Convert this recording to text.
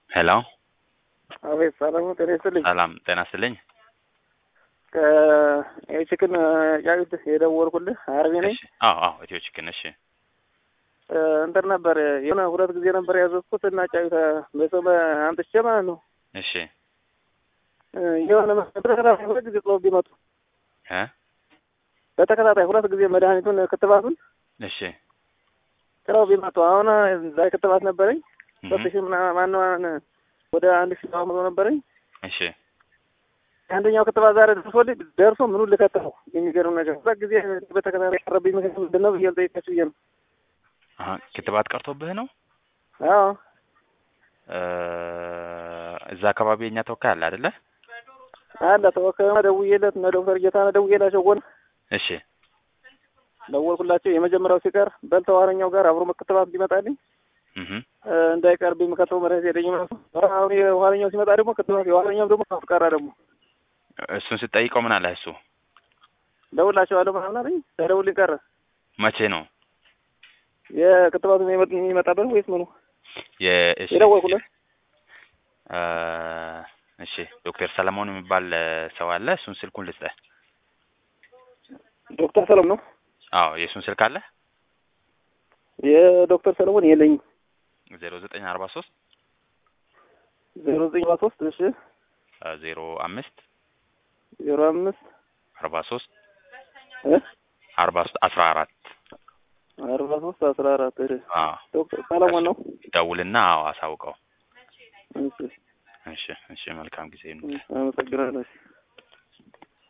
ሄሎ አቤት ሰላም ነው። ጤና ይስጥልኝ። ሰላም ጤና ይስጥልኝ። ከችክን ጫጩት የደወልኩልህ አርቤ ነኝ። እሺ አዎ አዎ ኢትዮ ቺክን እሺ እንትን ነበር የሆነ ሁለት ጊዜ ነበር ያዘዝኩት እና ጫጩት በሰው አምጥቼ ማለት ነው እሺ የሆነ በተከታታይ ሁለት ጊዜ ጥለው ቢመጡ እ በተከታታይ ሁለት ጊዜ መድኃኒቱን ክትባቱን እሺ ጥለው ቢመጡ አሁን ዛሬ ክትባት ነበረኝ እህ ሶስት ሺህ ምናምን ማነው ወደ አንድ ሺህ ሰባት መቶ ነበረኝ እሺ አንደኛው ክትባት ዛሬ ደርሶልኝ ደርሶ ምኑን ልከተለው የሚገርም ነገር ሁለት ጊዜ በተከታታይ ቀረብኝ ምክንያት ምንድን ነው ብዬ ልጠይቃችሁ ብዬ ነው አሀ ክትባት ቀርቶብህ ነው? አዎ እ እዛ አካባቢ የኛ ተወካይ አለ አይደለ? አለ ተወካዩና ደውዬለት እነ ዶክተር ጌታነህ ደውዬላቸው ጎን እሺ ደወልኩላቸው የመጀመሪያው ሲቀር በል ተዋረኛው ጋር አብሮ ክትባት እንዲመጣልኝ እህ እ እንዳይቀርብ የምከተው መድኃኒት የለኝም እራሱ አሁን የኋለኛው ሲመጣ ደግሞ ክትባት የኋለኛው ደግሞ ቀረ ደግሞ እሱን ስትጠይቀው ምን አለ እሱ? ደውላቸዋለሁ ምናምን አለኝ ተደውልኝ ቀረ መቼ ነው የክትባቱ የሚመጣበት ወይስ ምኑ የእሺ የደወልኩለት እ እሺ ዶክተር ሰለሞን የሚባል ሰው አለ። እሱን ስልኩን ልስጠህ። ዶክተር ሰለሞን ነው አዎ የእሱን ስልክ አለ የዶክተር ሰለሞን የለኝም ዜሮ ዘጠኝ አርባ ሶስት ዜሮ ዘጠኝ አርባ ሶስት እሺ ዜሮ አምስት ዜሮ አምስት አርባ ሶስት እ አርባ ሶስት አስራ አራት አርባ ሶስት አስራ አራት እሺ አዎ ዶክተር ሰለሞን ነው ደውልና አዎ አሳውቀው። እሺ እሺ እሺ መልካም ጊዜ ነው። አመሰግናለሁ